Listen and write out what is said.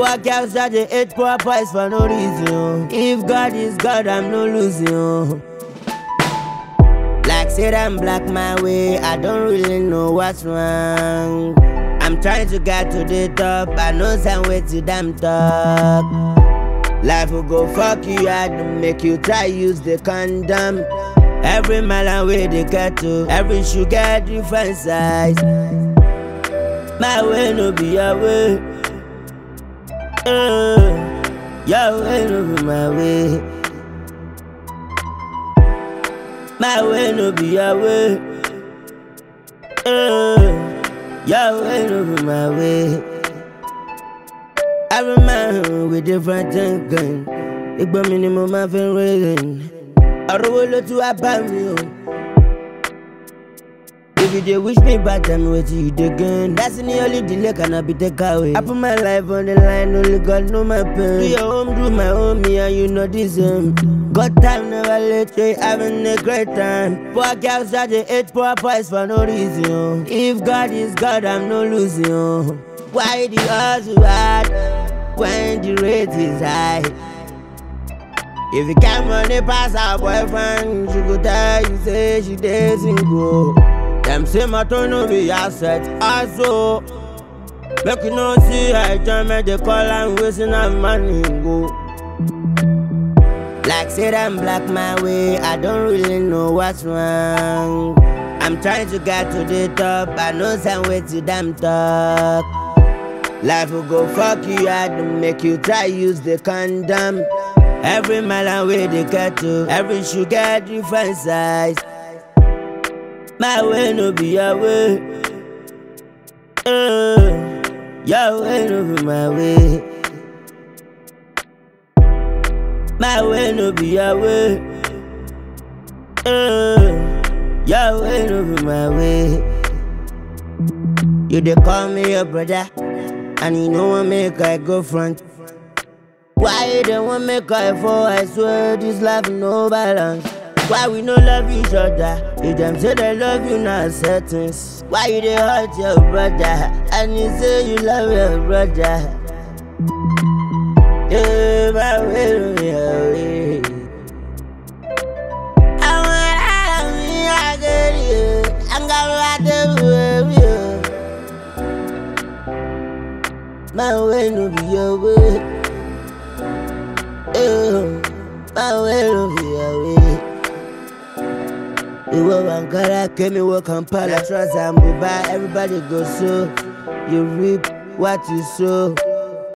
Poor girls that they hate poor boys for no reason. oh. If God is God, I'm no losing. oh. Like said I'm black my way, I don't really know what's wrong. I'm trying to get to the top, I know some way to damn talk. Life will go fuck you hard to make you try use the condom. Every mile and way they get to, every shoe get different size. My way no be your way. Uh, your way no be my way. My way no be your way. Uh, your way no be my way. Every man with different thinking. Ìgbà mi ni mo máa fi ń rẹ́rìn. Ọ̀rọ̀ wo ló tún wá bá mi o? If you dey wish me bad, tell me wetin you dey gain. That's the only delay cannot be take away. I put my life on the line, only God know my pain. Do your home, do my home, me and you know the same. God time never late, we having a great time. Poor girls that they hate poor boys for no reason. oh. If God is God, I'm no losing. oh. Why the hustle hard when the rate is high? If you can't money pass her boyfriend, she go tell you say she dey single. Them say my turn no be asset, also. Make you no see her enjoyment, they call and wasting her money go. Like said I'm black my way, I don't really know what's wrong. I'm trying to get to the top, I know some way to damn talk. Life will go fuck you hard to make you try use the condom. Every mile and way they get to, every shoe get different size. My way no be your way. Uh, your way no be my way. My way no be your way. Uh, your way no be my way. You dey call me your brother, and you know I make I go front. Why you don't want make I fall? I swear this life no balance. Why we no love each other? If them say they love you, not settings. Why you dey hurt your brother? And you say you love your brother. Yeah, my way, my way. I want out of me, I get you. I'm gonna ride the wave, you. My way no be your way. Eh, My way no be your way. Ìwọ Ankara, Kemi wọ Kampala, Trust and Buba, everybody go so. You reap what you sow.